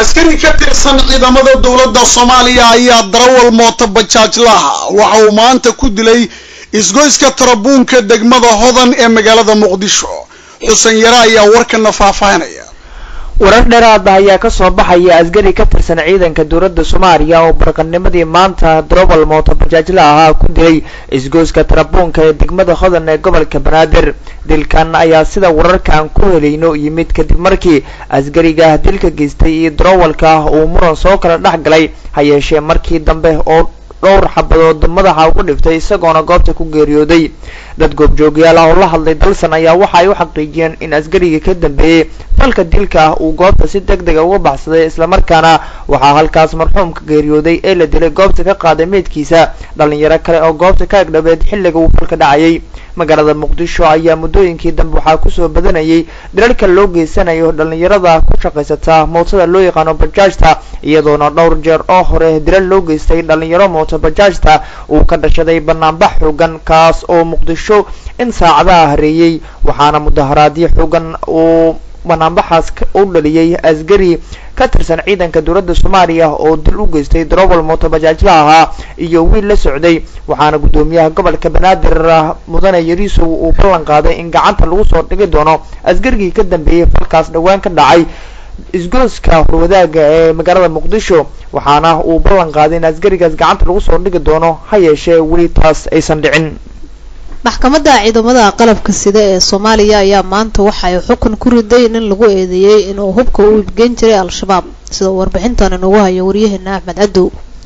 askari ka tirsan ciidamada dowladda soomaaliya ayaa darawal mooto bajaajlaha waxa uu maanta ku dilay isgoyska tarabuunka degmada hodan ee magaalada muqdisho xuseen yare ayaa warkana faahfaahinaya warar dheeraada ayaa kasoo baxaya askari ka tirsan ciidanka dowladda soomaaliya oo barqanimadii maanta darowal mooto bajaajla ahaa ku dilay isgoyska tarabuunka ee degmada hodan ee gobolka banaadir dilkan ayaa sida wararkaan ku helayno yimid kadib markii askariga dilka geystay iyo darowalka uu muran soo kala dhex galay ha yeeshee markii dambe oo dhowr xabadood madaxa ugu dhiftay isagoona goobta ku geeriyooday dad goobjoogyaal ah oo la hadlay dalsan ayaa waxa ay u xaqiijiyeen in askarigii ka dambeeyey falka dilka ah uu goobta si deg dega uga baxsaday islamarkaana waxaa halkaas marxuumka geeriyooday ee la dilay goobta ka qaaday meydkiisa dhalinyaro kale oo goobta ka agdhabeed xilliga uu falka dhacayay magaalada muqdisho ayaa muddooyinkii dambe waxaa kusoo badanayay dilalka loo geysanayo dhalinyarada ku shaqaysata mootada loo yaqaano bajaajta iyadoona dhowr jeer oo hore dilal loo geystay dhalinyaro mooto bajaajta uu ka dhashaday banaanbax xoogan kaas oo muqdisho in saacadaha hareeyey waxaana mudaharaadyo xoogan uu banaanbaxaas u dhaliyey askari ka tirsan ciidanka dowladda soomaaliya oo dil u geystay darowal mooto bajaajla ahaa iyo wiil la socday waxaana guddoomiyaha gobolka banaadir mudane yariisow uu ballan qaaday in gacanta lagu soo dhigi doono askarigii ka dambeeyey falkaas dhowaan ka dhacay isgooska horwadaaga ee magaalada muqdisho waxaana uu ballan qaaday in askarigaas gacanta lagu soo dhigi doono ha yeeshee weli taas aysan dhicin maxkamadda ciidamada qalabka sida ee soomaaliya ayaa maanta waxa ay xukun ku riday nin lagu eedeeyey inuu hubka u ibgeyn jiray al-shabaab sida warbixintan inugu hayo waryaheena axmed cadow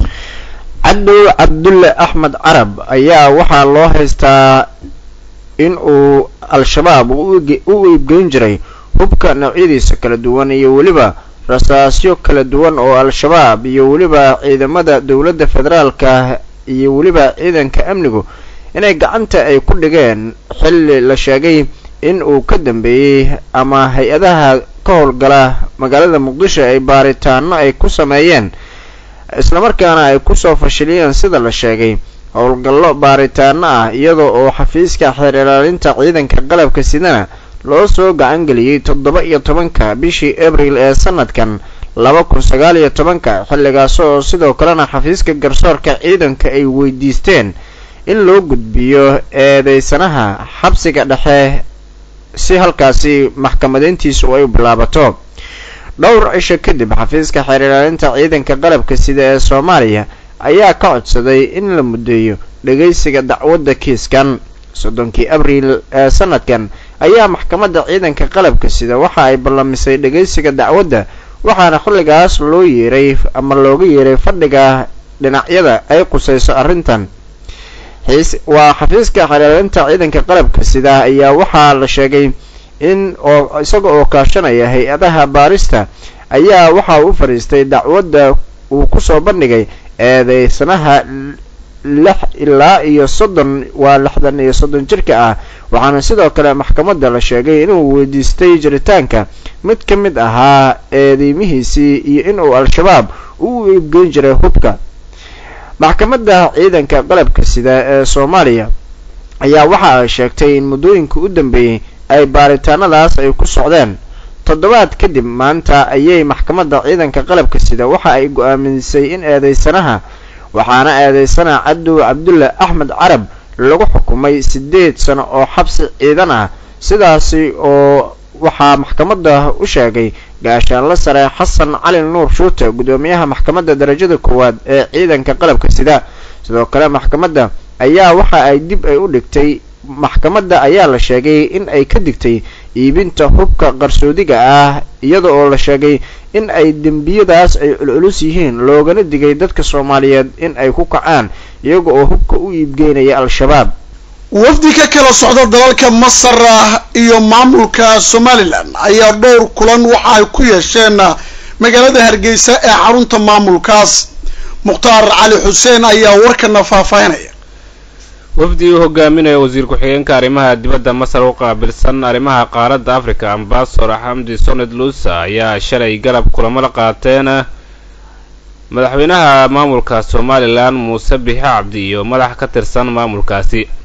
cadow cabdulle axmed carab ayaa waxaa loo haystaa in uu al-shabaab u iibgeyn jiray hubka noocyadiisa kala duwan iyo weliba rasaasyo kala duwan oo al-shabaab iyo weliba ciidamada dowladda federaalka iyo weliba ciidanka amnigu inay gacanta ay ku dhigeen xilli la sheegay in uu ka dambeeyey ama hay-adaha ka howlgala magaalada muqdisho ay baaritaano ay ku sameeyeen islamarkaana ay kusoo fashiliyeen sida la sheegay howlgallo baaritaano ah iyadoo oo xafiiska xeer ilaalinta ciidanka qalabka sidana loo soo gacan geliyey toddoba iyo tobanka bishii abril ee sanadkan laba kun sagaal iyo tobanka xilligaas oo sidoo kalena xafiiska garsoorka ciidanka ay weydiisteen in loo gudbiyo eedeysanaha xabsiga dhexe si halkaasi maxkamadeyntiisu ay u bilaabato dhowr cisho kadib xafiiska xeer ilaalinta ciidanka qalabka sida ee soomaaliya ayaa ka codsaday in la muddeeyo dhegaysiga dacwadda kiiskan soddonkii abriil ee sanadkan ayaa maxkamadda ciidanka qalabka sida waxa ay ballamisay dhegaysiga dacwadda waxaana xilligaas loo yeeray ama looga yeeray fadhiga dhinacyada ay qusayso arrintan waa xafiiska xeelaalinta ciidanka qalabka sida ayaa waxaa la sheegay in oo isaga oo kaashanaya hay-adaha baarista ayaa waxa uu u fadhiistay dacwadda uu kusoo bandhigay eedeysanaha lix ilaa iyo soddon waa lixdan iyo soddon jirka ah waxaana sidoo kale maxkamadda la sheegay inuu weydiistay jiritaanka mid ka mid ahaa eedeymihiisii iyo inuu al-shabaab u iibgeyn jiray hubka maxkamadda ciidanka qalabka sida ee soomaaliya ayaa waxa ay sheegtay in muddooyinka u dambeeyey ay baaritaanadaas ay ku socdeen toddobaad kadib maanta ayay maxkamadda ciidanka qalabka sida waxa ay go-aamisay in eedeysanaha waxaana eedeysana cadow cabdulle axmed carab lagu xukumay siddeed sano oo xabsi ciidan ah sidaasi oo waxaa maxkamadda u sheegay gaashaanla sare xasan cali nuur shuute guddoomiyaha maxkamadda darajada koowaad ee ciidanka qalabka sida sidoo kale maxkamadda ayaa waxa ay dib ay u dhigtay maxkamadda ayaa la sheegay in ay ka digtay iibinta hubka qarsoodiga ah iyada oo la sheegay in ay dembiyadaas ay culculus yihiin loogana digay dadka soomaaliyeed in ay ku kacaan iyaga oo hubka u iibgeynaya al-shabaab wafdi ka kala socda dalalka masar iyo maamulka somalilan ayaa dhowr kulan waxa ay ku yeesheen magaalada hargeysa ee xarunta maamulkaas mukhtaar cali xuseen ayaa warkana faahfaahinaya wafdi uu hogaaminaya wasiir ku-xigeenka arrimaha dibadda masar u qaabilsan arrimaha qaaradda africa ambasador xamdi soned luusa ayaa shalay galab kulamo la qaateen madaxweynaha maamulka somalilan muuse bixi cabdi iyo madax ka tirsan maamulkaasi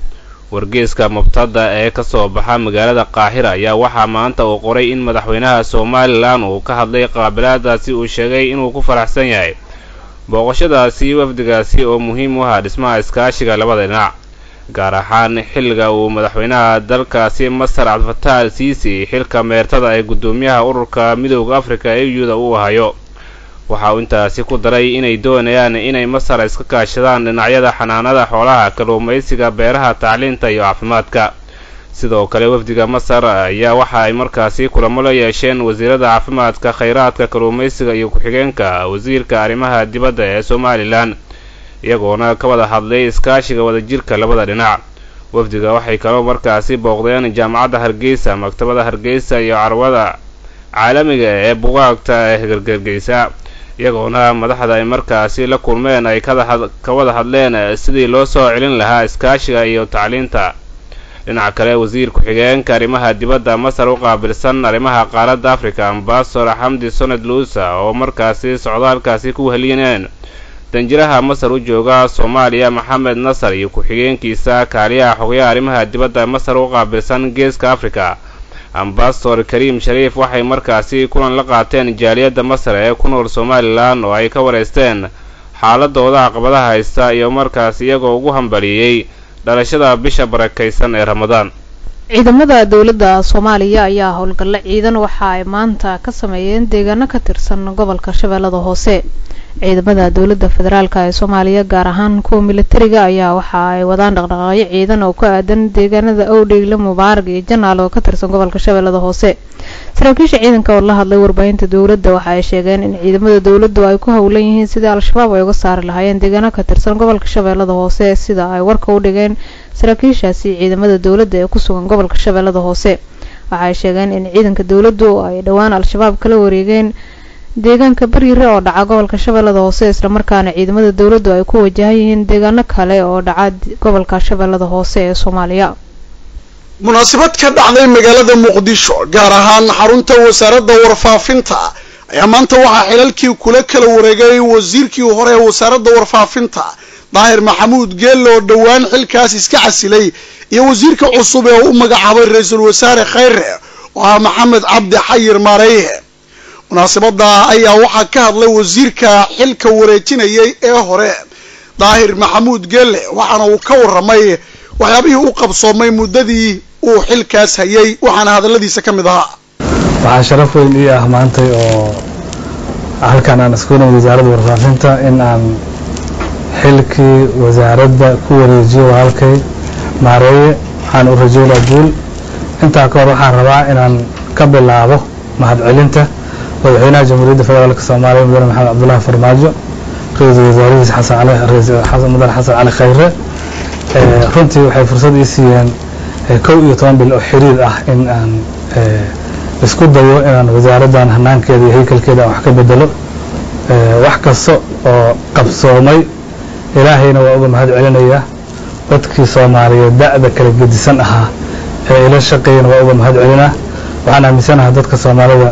wargeeska mubtada ee ka soo baxa magaalada qaahira ayaa waxaa maanta uu qoray in madaxweynaha somalilan uu ka hadlay qaabilaadaasi uu sheegay inuu ku faraxsan yahay booqashadaasi wafdigaasi oo muhiim u ahaa dhismaha iskaashiga labada dhinac gaar ahaan xilliga uu madaxweynaha dalkaasi masar cabdifataax al siisi xilka meertada ee guddoomiyaha ururka midooda afrika e u-da uu hayo waxa uu intaasi ku daray inay doonayaan inay masar iska kaashadaan dhinacyada xanaanada xoolaha kalluumaysiga beeraha tacliinta iyo caafimaadka sidoo kale wafdiga masar ayaa waxa ay markaasi kulamo la yeesheen wasiirada caafimaadka khayraadka kalluumaysiga iyo ku-xigeenka wasiirka arrimaha dibadda ee somalilan iyagoona ka wada hadlay iskaashiga wadajirka labada dhinac wafdiga waxay kaloo markaasi booqdeen jaamacadda hargeysa maktabada hargeysa iyo carwada caalamiga ee bugaagta ee gargargeysa iyagoona madaxda ay markaasi la kulmeen ay ka wada hadleen sidii loo soo celin lahaa iskaashiga iyo tacliinta dhinaca kale wasiir ku-xigeenka arrimaha dibadda masar u qaabilsan arrimaha qaaradda africa ambasador xamdi soned luusa oo markaasi socdaalkaasi ku wehelineen danjiraha masar u jooga soomaaliya maxamed nasar iyo ku-xigeenkiisa kaaliyaha xogayaha arrimaha dibadda masar u qaabilsan geeska africa ambasador kariim shariif waxay markaasi kulan la qaateen jaaliyadda masar ee ku nool somalilan oo ay ka wareysteen xaaladooda caqabadaha haysta iyo markaas iyagoo ugu hambaliyey dhalashada bisha barakaysan ee ramadaan ciidamada dowladda soomaaliya ayaa howlgallo ciidan waxa ay maanta ka sameeyeen deegaano ka tirsan gobolka shabeellada hoose ciidamada dowladda federaalk ee soomaaliya gaar ahaan kuwa militariga ayaa waxa ay wadaan dhaqdhaqaaqyo ciidan oo ku aadan deegaanada owdheyle mubaarag iyo janaal oo ka tirsan gobolka shabeellada hoose saraakiisha ciidanka oo la hadlay warbaahinta dowladda waxa ay sheegeen in ciidamada dowladdu ay ku howlan yihiin sidii al-shabaab ay uga saari lahaayeen deegaano ka tirsan gobolka shabeellada hoose sida ay warka u dhigeen saraakiishaasi ciidamada dowladda ee ku sugan gobolka shabeellada hoose waxa ay sheegeen in ciidanka dowladdu ay dhowaan al-shabaab kala wareegeen deegaanka baryire oo dhaca gobolka shabeellada hoose islamarkaana ciidamada dowladdu ay ku wajahan yihiin deegaano kale oo dhaca gobolka shabeellada hoose ee soomaaliya munaasabad ka dhacday magaalada muqdisho gaar ahaan xarunta wasaaradda warfaafinta ayaa maanta waxaa xilalkii kula kala wareegay wasiirkii hore ee wasaaradda warfaafinta daahir maxamuud geelle oo dhowaan xilkaas iska casilay iyo wasiirka cusub ee u magacaabay ra-iisul wasaare khayre oo ah maxamed cabdi xayir maareye munaasabada ayaa waxaa ka hadlay wasiirka xilka wareejinayay ee hore daahir maxamuud geelle waxaana uu ka warramay waxyaabihii u qabsoomay muddadii uu xilkaas hayay waxaana hadalladiisa ka mid ahaa waxaa sharaf weyn ii ah maantay oo halkan aan isku nimid wasaaradda warfaafinta in aan xilkii wasaaradda ku wareejiyo walaalkay maareeye waxaan u rajeynaa guul intaa ka hor waxaan rabaa inaan ka bilaabo mahadcelinta madaxweynaha jamhuuriyadda federaalk soomaaliya mudane maxamed cabdullaahi farmaajo ra-iisul wasaarihiisa xasan mudane xasan cali khayre runtii waxay fursad ii siiyeen kow iyo toban bil oo xiriir ah in aan isku dayo inaan wasaaraddan hanaankeeda iyo haykalkeeda aan wax ka bedelo wax kasta oo qabsoomay ilaahayna waa uga mahad celinayaa dadkii soomaaliyeed da'da kala gedisan ahaa ee ila shaqeeyana waa uga mahad celinaa waxaan aaminsanaha dadka soomaalida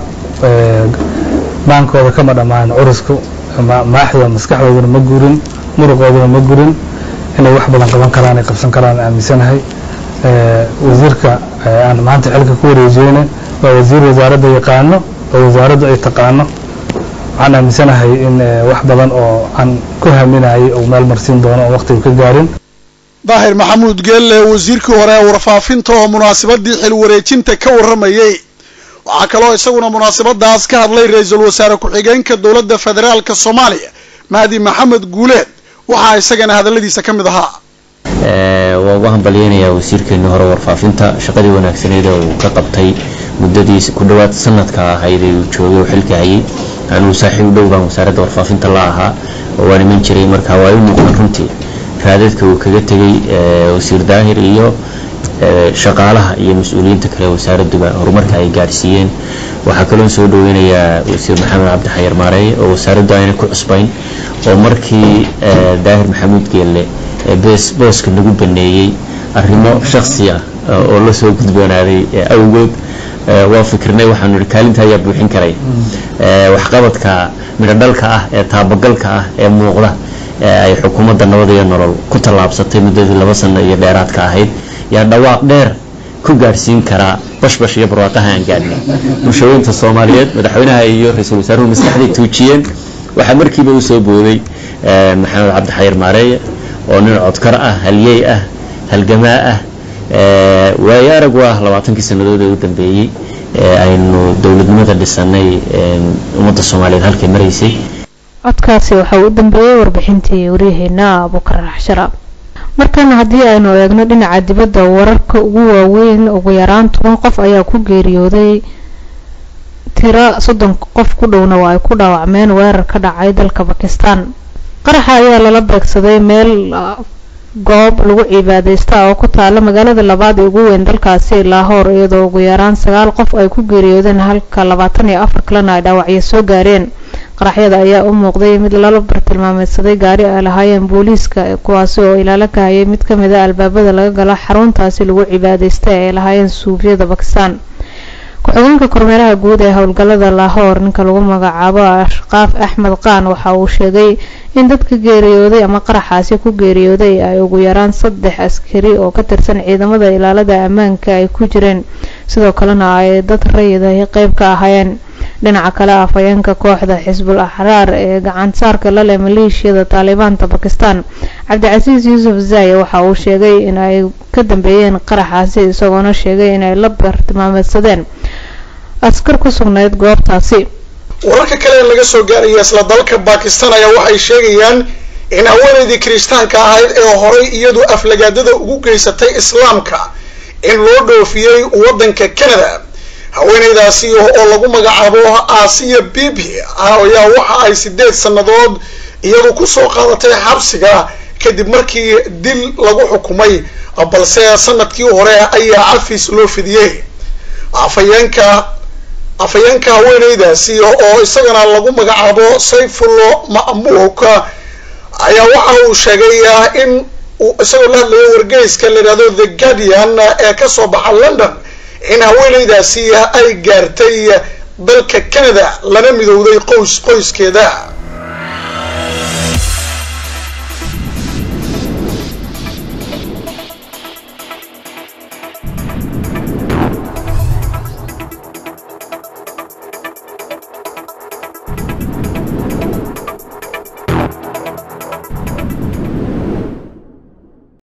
maankooda kama dhammaan curusku maaxda maskaxdooduna ma gurin muruqooduna ma gurin inay wax badan qaban karaan ay qabsan karaan aaminsanahay wasiirka aan maanta xilka ku wareejiyeyna waa wasiir wasaaradda yaqaano oo wasaaraddu ay taqaano waxaan aaminsanahay in wax badan oo aan ku haminayay uu meel marsiin doono oo waqtigu ka gaarin daahir maxamuud geelle wasiirkii hore ee warfaafinta oo munaasabadii xil wareejinta ka warramayay waxaa kaloo isaguna munaasabadaas ka hadlay ra-iisul wasaare ku-xigeenka dowladda federaalka soomaaliya mahdi maxamed guuleed waxaa isagana hadalladiisa ka mid ahaa waa uga hambalyeynayaa wasiirkeennii hore warfaafinta shaqadii wanaagsaneyd ee uu ka qabtay muddadii ku dhowaad sanadka ahayd ee uu joogay oo xilka hayay anuu saaxiib dhow baan wasaaradda warfaafinta la ahaa oo waan iman jiray marka waa i muuqdan runtii raadadka uu kaga tegay wasiir daahir iyo shaqaalaha iyo mas-uuliyiinta kale wasaaradduba horumarka ay gaadhsiiyeen waxaa kaloo soo dhaweynayaa wasiir maxamed cabdi xayar maareeye oo wasaaraddu ayna ku cusbayn oo markii daahir maxamuud geelle booska nagu baneeyey arrimo shaksi ah oo la soo gudboonaaday awgood waa fikirnay waxaanu ihi kaalinta ayaa buuxin karay waxqabadka midhodhalka ah ee taabagalka ah ee muuqda ay xukuumadda nabad iyo nolol ku tallaabsatay muddadii laba sano iyo dheeraadka ahayd yaa dhawaaq dheer ku gaadhsiin karaa bashbash iyo barwaaqaha aan gaadhnay bulshooyinta soomaaliyeed madaxweynaha iyo ra-iisul wasaaruhu maskaxday tuujiyeen waxaa markiiba usoo booday maxamed cabdixayir maareeye oo nin codkar ah halyey ah halgamaa ah waayo arag u ah labaatankii sannadood ee u dambeeyey aynu dowladnimada dhisanay ummadda soomaaliyeed halkay maraysay codkaasi waxaa u dambeeyey warbixintii waryaheena abukar raxshara markana haddii aynu eegno dhinaca dibadda wararka ugu waaweyn ugu yaraan toban qof ayaa ku geeriyooday tiro soddon qof ku dhowna waa ay ku dhaawacmeen weerar ka dhacay dalka bakistan qaraxa ayaa lala beegsaday meel goob lagu cibaadeysta oo ku taala magaalada labaad ee ugu weyn dalkaasi laahoor iyadoo ugu yaraan sagaal qof ay ku geeriyoodeen halka labaatan iyo afar kalena ay dhaawacyo soo gaareen qaraxyada ayaa u muuqday mid lala bartilmaameedsaday gaari ay lahaayeen booliiska kuwaasi oo ilaalo ka hayay mid kamid a albaabada laga galo xaruntaasi lagu cibaadeysta ee ay lahaayeen suufiyada bakistan ku-xigeenka kormeeraha guud ee howlgalada laahoor ninka lagu magacaabo ashqaaf axmed qaan waxa uu sheegay in dadka geeriyooday ama qaraxaasi ku geeriyooday ay ugu yaraan saddex askari oo ka tirsan ciidamada ilaalada ammaanka ay ku jireen sidoo kalena ay dad rayidahi qeyb ka ahaayeen dhinaca kale afhayeenka kooxda xisbul axraar ee gacansaarka la leh maleeshiyada taalibaanta bakistan cabdicasiis yuusuf zaaye waxa uu sheegay in ay ka dambeeyeen qaraxaasi isagoona sheegay in ay la bartilmaameedsadeen askar ku sugnayd goobtaasi wararka kale ee laga soo gaaraya isla dalka bakistan ayaa waxay sheegayaan in haweenaydii kiristaanka ahayd ee horay iyadu aflagaadada ugu geysatay islaamka in loo dhoofiyey waddanka canada haweenaydaasi oo lagu magacaabo aasiya bibi ayaa waxa ay sideed sannadood iyadu kusoo qaadatay xabsiga kadib markii dil lagu xukumay balse sanadkii hore ayaa cafis loo fidiyey afhayeenka afhayeenka haweenaydaasi oo isagana lagu magacaabo sayfullo ma'muuk ayaa waxa uu sheegay in isagoo la hadlayo wargeyska la yidhahdo the guardian ee kasoo baxa london in haweenaydaasi ay gaartay dalka canada lana midowday qoys qoyskeeda